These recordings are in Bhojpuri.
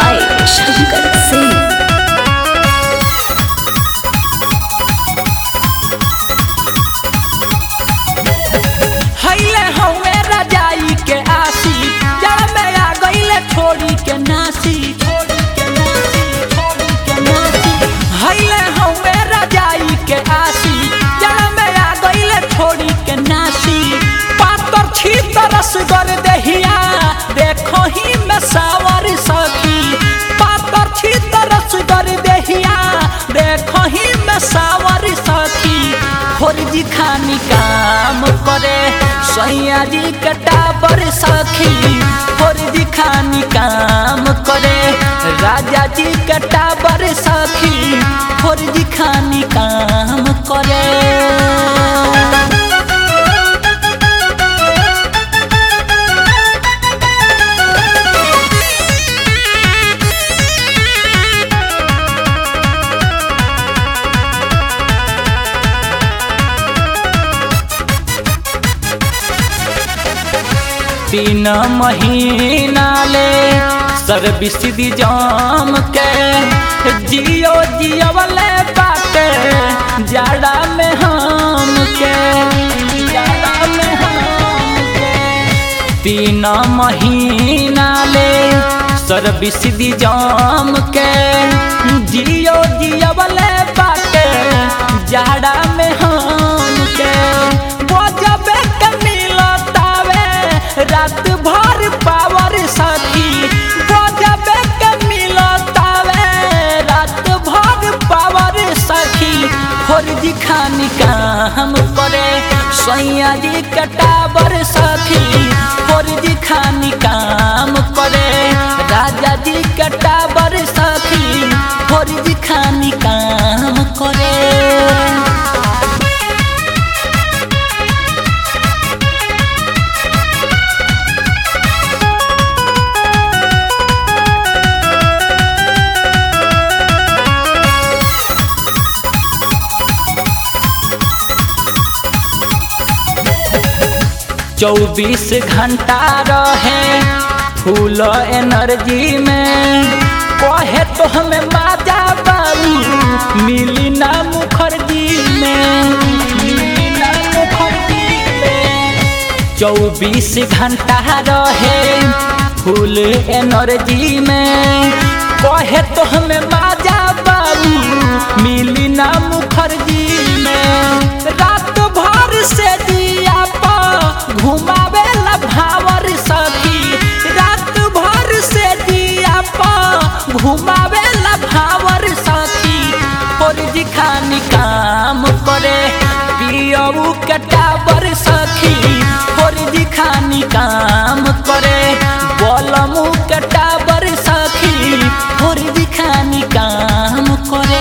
by Shankar Singh. हईले हवे रजाई के आसी जड़ में आ गईले छोड़ी के नासी छोड़ी के नासी छोड़ी के नासी हईले हवे रजाई के आसी जड़ में आ गईले छोड़ी के नासी पातर छी तरस कर दहिया देखो ही में सावर सखी पातर छी तरस कर दहिया देखो ही में सावर सखी फौजी खानी काम करे सैया जी कटाबर सखी फौजी खानी काम करे राजा जी कटाबर सखी फौजी खानी काम करे तीन महीना ले सर्विस दी जाम के जियो जियो वाले बाटे जाड़ा में हम के जाड़ा में हम के तीन महीना ले सर्विस दी जाम के जियो जियो वाले बाटे जाड़ा में हम के बजबे के मिलतावे रात भर पावर सखी बजबे के मिलतावे रात भर पावर सखी फौजी खानी काम करे सैया जी कटावर सखी फौजी खानी काम करे राजा जी कटावर सखी फौजी खानी काम करे चौबीस घंटा रहे फूल एनर्जी में कहे तो हमें माजा बाबू मिली ना मुखर्जी में मिली ना मुखर्जी में चौबीस घंटा रहे फूल एनर्जी में कहे तो हमें माजा बाबू मिली ना मुखर्जी में रात भर से दिया पा घुमावे ला भावर सखी रात भर से दिया पा घुमावे ला भावर सखी फौजी खानी काम करे पियऊ कटावर सखी फौजी खानी काम करे बलमू कटावर सखी फौजी खानी काम करे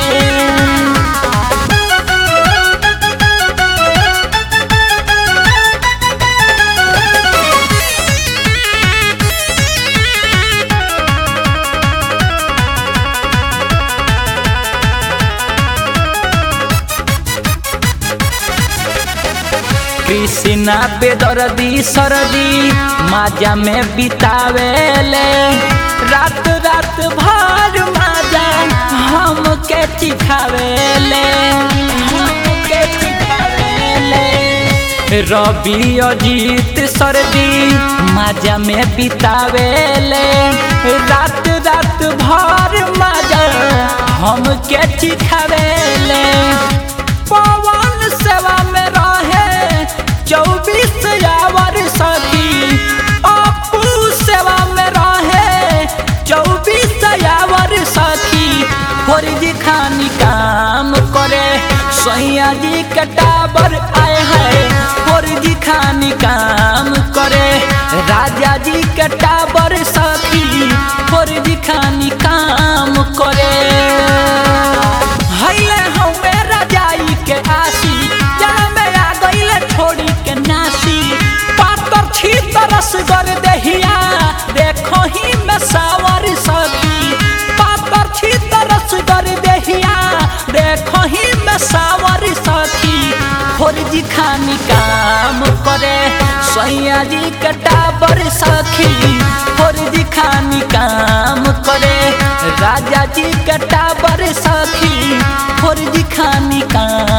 कृष्णा बेदर्दी सरदी माजा में बितावेले रात रात भर माजा हम के चिखावेले हमके चिखावेले रवि अजीत सरदी माजा में बितावेले रात रात भर माजा हम के चिखावेले पवन सेवा में रहे चौबीस आवर सखी अपू सेवा में रहे चौबीस आवर सखी फौजी खानी काम करे सैया जी कटावर आए हैं फौजी खानी काम करे राजा जी कटावर सखी फौजी खानी काम करे हईले हमे रजाई के आसी जड़ में आ गईले छोड़ी के नासी पातर छी तरस कर दहिया देखो ही में सावर सखी पातर छी तरस कर दहिया देखो ही में सावर सखी फौजी खानी काम करे सैया जी कटाबर सखी फौजी खानी काम करे राजा जी के टाबर सखी फौजी खानी कान